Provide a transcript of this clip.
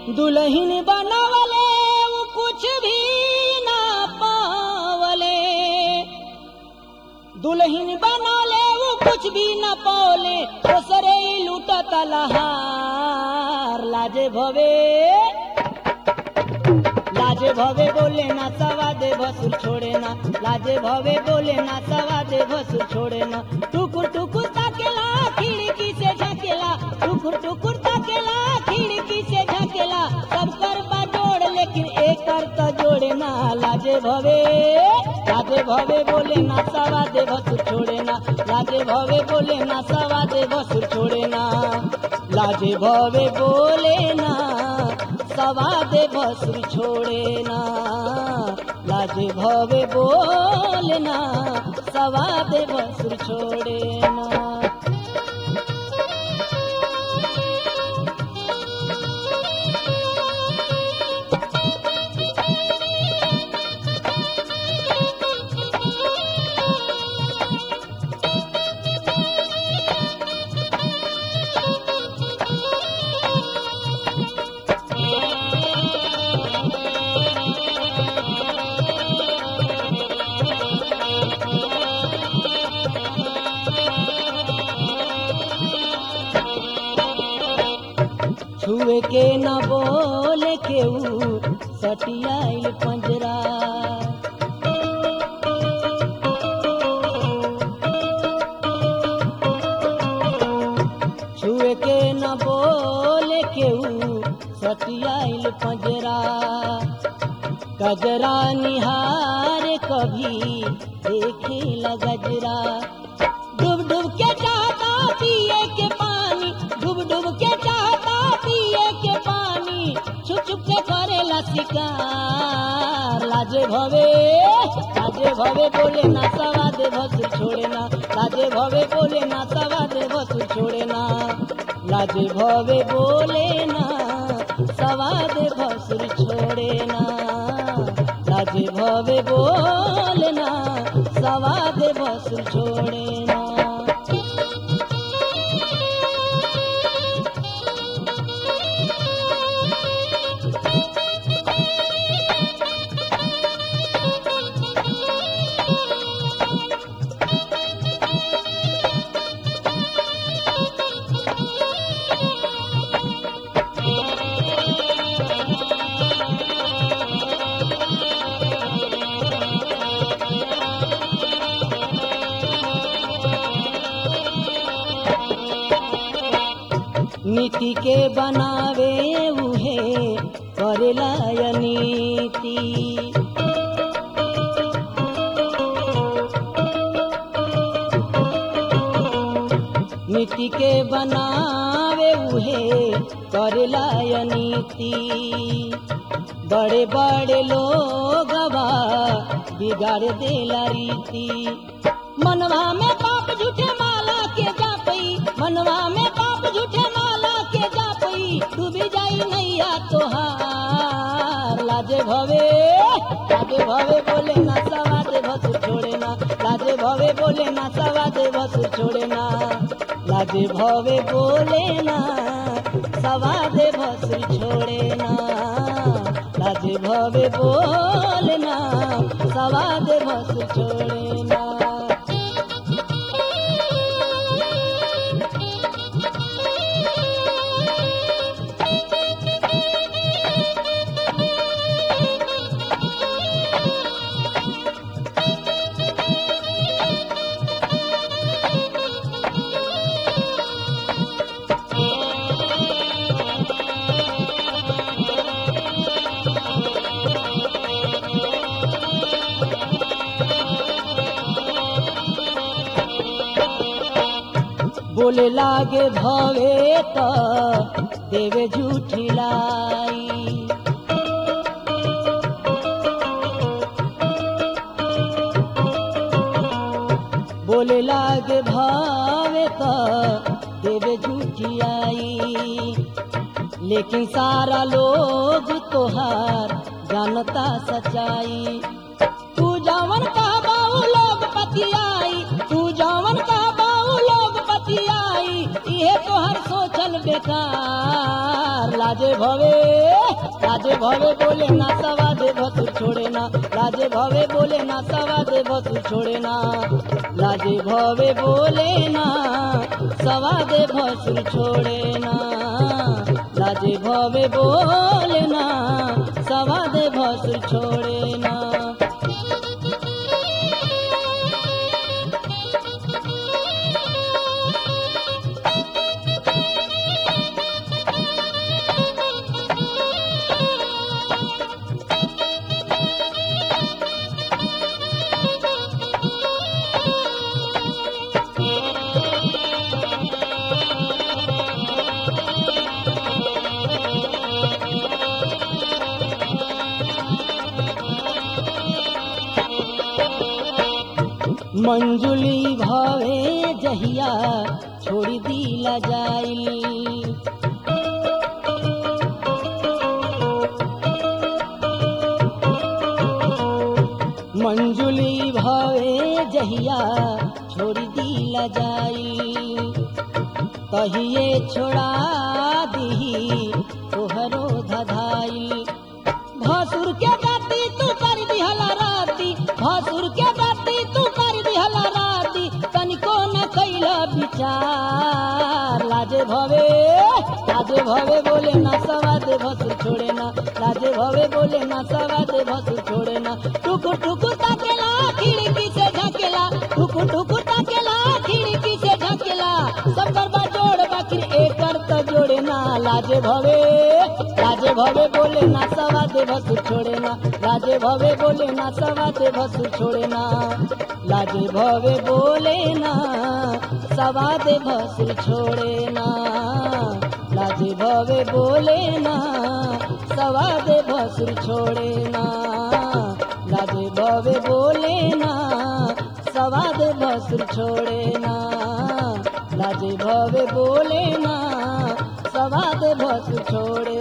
दुल्हन बनावले वो कुछ भी ना पावले दुल्हन बनौले वो कुछ भी न पौले ओसरे ही लूटत लहार लाजे भवे लाजे भवे बोले ना सवा दे भसुर छोड़े ना लाजे भवे बोले ना सवा दे भसुर छोड़े ना टुकुर टुकुर ताकेला खिड़की से झकेला टुकुर टुकुर ताकेला खिड़की से झकेला सब कर बा जोड़ लेकिन एक कर तो जोड़े ना लाजे भवे लाजे भवे बोले ना सवा दे भसुर छोड़े ना लाजे भवे बोले ना सवा दे भसुर छोड़े ना लाजे भवे बोले ना सवा दे भसुर छोड़े ना लाजे भवे बोले ना सवा दे भसुर छोड़े ना छुए के न बोले के ऊ सटियाइल पंजरा छुए के न बोले के ऊ सटियाइल पंजरा गजरा निहार कभी देखे गजरा डूब डूब के चाहता पिए के पानी डूब डूब के चाहता पिए के पानी छुप छुप के करेला शिकार लाजे भवे लाजे भवे बोले ना सवा दे भसुर छोड़े ना लाजे भवे बोले ना सवा दे भसुर छोड़े ना लाजे भवे बोले ना सवा दे भसुर छोड़े ना लाजे भवे बोले ना सवा दे भसुर छोड़े ना नीति के बनावे उहे करेला या नीति नीति के बनावे उहे करेला या नीति बड़े बड़े लोग बिगाड़ देला रीति मनवा में पाप झूठे माला के जापई मनवा में पाप झूठे माला के जापई डूबी जाई नैया तोहार लाजे भवे लाजे भवे बोले ना सवा दे भसुर छोड़े ना लाजे भवे बोले ना सवा दे भसुर छोड़े ना लाजे भवे बोले ना सवा दे भसुर छोड़े ना लाजे भवे बोले ना सवा दे भसुर छोड़े ना बोले लागे भवे त देवे झूठी लाई बोले लागे भावे त देवे झूठी आई लेकिन सारा लोग तोहार जानता सच्चाई तू जवन का बाऊ लोग पतियाई तू जवन का बाऊ लोग पतियाई इहे तोहर सोचल बेकार लाजे भवे लाजे भवे बोले ना सवा दे भसुर छोड़े ना लाजे भवे बोले ना सवा दे भसुर छोड़े ना लाजे भवे बोले ना सवा दे भसुर छोड़े ना लाजे भवे बोले ना सवा दे भसुर छोड़े ना मंजुली भावे जहिया छोड़ी दिला जाई मंजुली भावे जहिया छोड़ी दिला जाई कहिए छोड़ा दी तोहरो धधाई भसुर के गाती तू कर दिहला राती भसुर के गाती तू कर दिहला राती तनिको न कैला विचार लाजे भवे लाजे भवे बोले ना सवा दे भसुर छोड़े ना लाजे भवे बोले ना सवा दे भसुर छोड़े ना टुकुर टुकुर ताकेला खिड़की से झकेला टुकुर टुकुर ताकेला खिड़की से झकेला सब गरबा जोड़ बाकी एकर तो जोड़े ना लाजे भवे लाजे भवे बोले ना सवा दे भसुर छोड़े ना लाजे भवे बोले ना सवा दे भसुर छोड़े ना लाजे भवे बोले ना सवा दे भसुर छोड़े ना लाजे भवे बोले ना सवा दे भसुर छोड़े ना लाजे भवे बोले ना सवा दे भसुर छोड़े ना लाजे भवे बोले ना सवा दे भसुर छोड़े